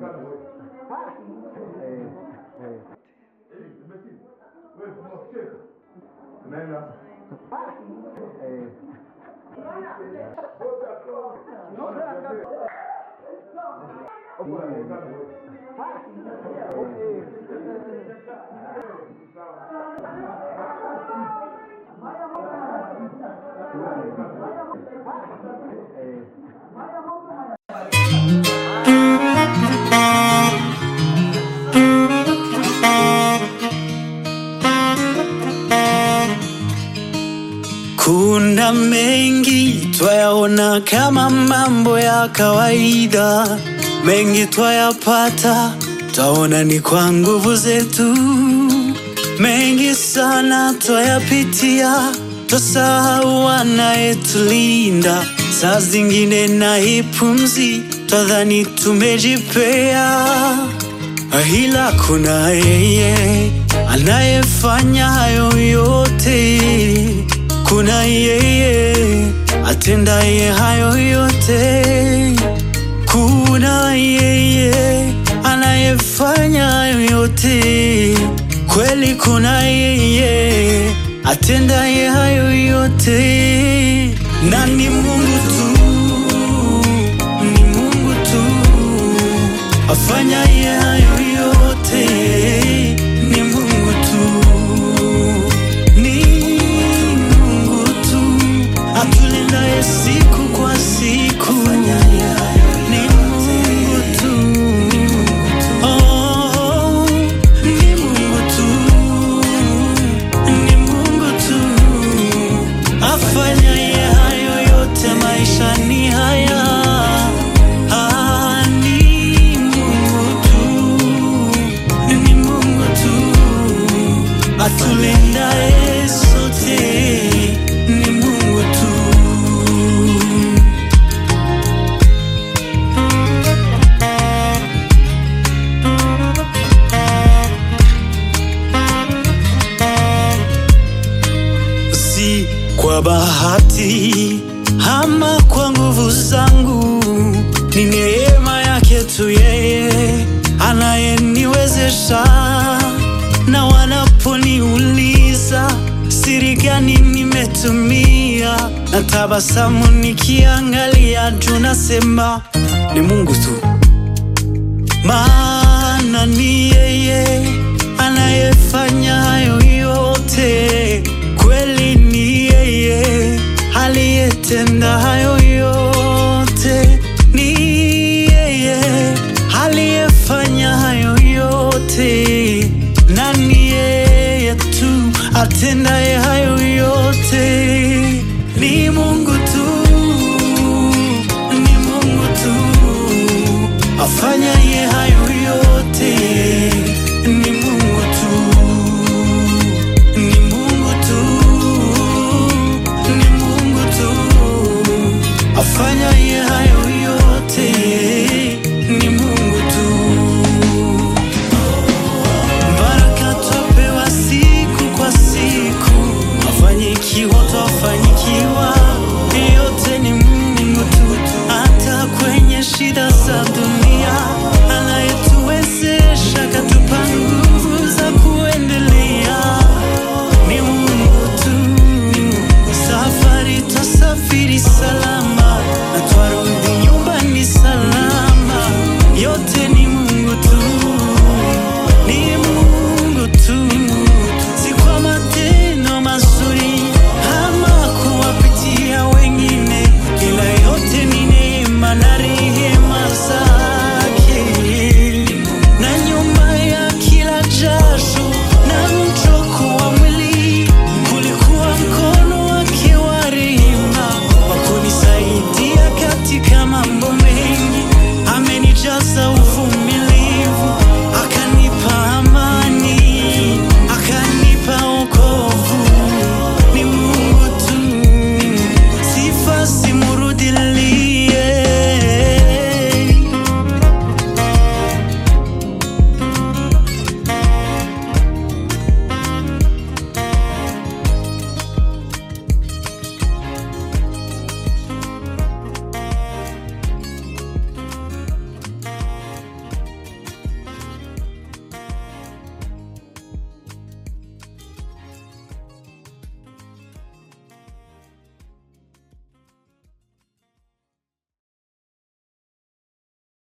Kuna mengi twayaona kama mambo ya kawaida, mengi twayapata, twaona ni kwa nguvu zetu. Mengi sana twayapitia, twasahau anayetulinda. Saa zingine na hii pumzi twadhani tumejipea, ila kuna yeye anayefanya hayo yote kuna yeye atendaye hayo yote, kuna yeye anayefanya hayo yote, kweli kuna yeye atendaye hayo yote, na ni Mungu tu, ni Mungu tu afanyaye hayo yote, ni Mungu tu ni Mungu tu atulindaye siku kwa siku, ni Mungu tu, oh, ni Mungu tu, ni Mungu tu afanyaye hayo yote maishani haya. Ah, ni Mungu tu, ni Mungu tu atulindaye sote ni Mungu tu. Si kwa bahati ama kwa nguvu zangu, ni neema yake tu yeye anayeniwezesha na wanaponiuliza siri gani nimetumia, na tabasamu nikiangalia juu, nasema ni Mungu tu, maana ni yeye anayefanya hayo yote, kweli ni yeye aliyetenda hayo yote, ni yeye aliyefanya hayo yote, na ni yeye tu atendaye hayo